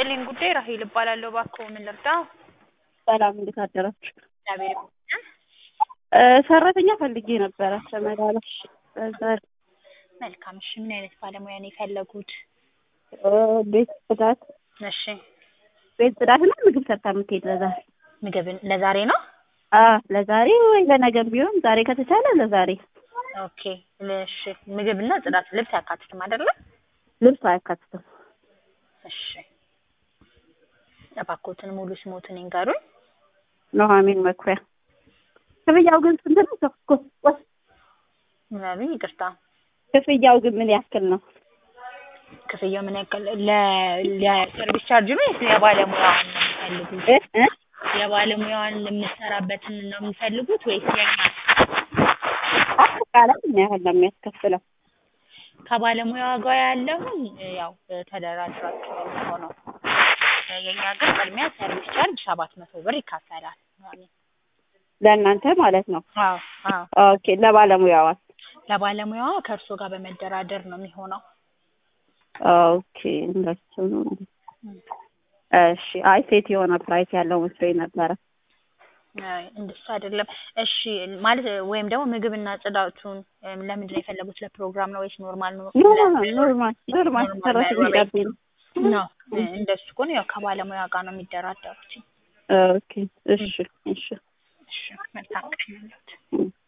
ይስጥልኝ ጉዳይ ራሄል እባላለሁ። እባክዎ ምን ልርዳው? ሰላም እንዴት አደራችሁ? እግዚአብሔር ይመስገን። እ ሰራተኛ ፈልጌ ነበረ ተመላላሽ በዛ መልካም። እሺ ምን አይነት ባለሙያ ነው የፈለጉት? እ ቤት ጽዳት እሺ ቤት ጽዳትና ምግብ ሰርታ የምትሄድ ለዛሬ ምግብን ለዛሬ ነው? አ ለዛሬ ወይ ለነገም ቢሆን ዛሬ ከተቻለ ለዛሬ ኦኬ እሺ። ምግብና ጽዳት ልብስ አያካትትም አይደለ? ልብስ አያካትትም። እሺ እባክዎትን ሙሉ ስሞትን ይንገሩኝ። ኑሐሚን መኩሪያ። ክፍያው ግን ስንት ነው? ተኩ ምን አሉኝ? ይቅርታ ክፍያው ግን ምን ያክል ነው? ክፍያው ምን ያክል ለ ለሰርቪስ ቻርጅ ነው ወይስ የባለሙያዋን ነው የሚፈልጉት? እ እ የባለሙያዋን የምትሰራበትን ነው የሚፈልጉት ወይስ የኛ? አጠቃላይ ምን ያህል ነው የሚያስከፍለው? ከባለሙያዋ ጋር ያለውን ያው ተደራድራችሁ ነው የሚሆነው። የኛ ግን ቅድሚያ ሰርቪስ ቻርጅ ሰባት መቶ ብር ይካፈላል። ለእናንተ ማለት ነው? አዎ አዎ። ኦኬ ለባለሙያዋስ? ለባለሙያዋ ከእርሶ ጋር በመደራደር ነው የሚሆነው። ኦኬ እንደሱ ነው። እሺ አይ ሴት የሆነ ፕራይስ ያለው መስሎኝ ነበረ። አይ እንደሱ አይደለም። እሺ ማለት ወይም ደግሞ ምግብና ጽዳቱን እም፣ ለምንድን ነው የፈለጉት? ለፕሮግራም ነው ወይስ ኖርማል ነው? ኖርማል ኖርማል ኖርማል ሰራተኛ ጋር ነው። ነው እንደሱ ከሆነ ያው ከባለሙያ ጋር ነው የሚደራደሩት። ኦኬ እሺ እሺ እሺ መልካም ቀን ይሁንልዎት። እም።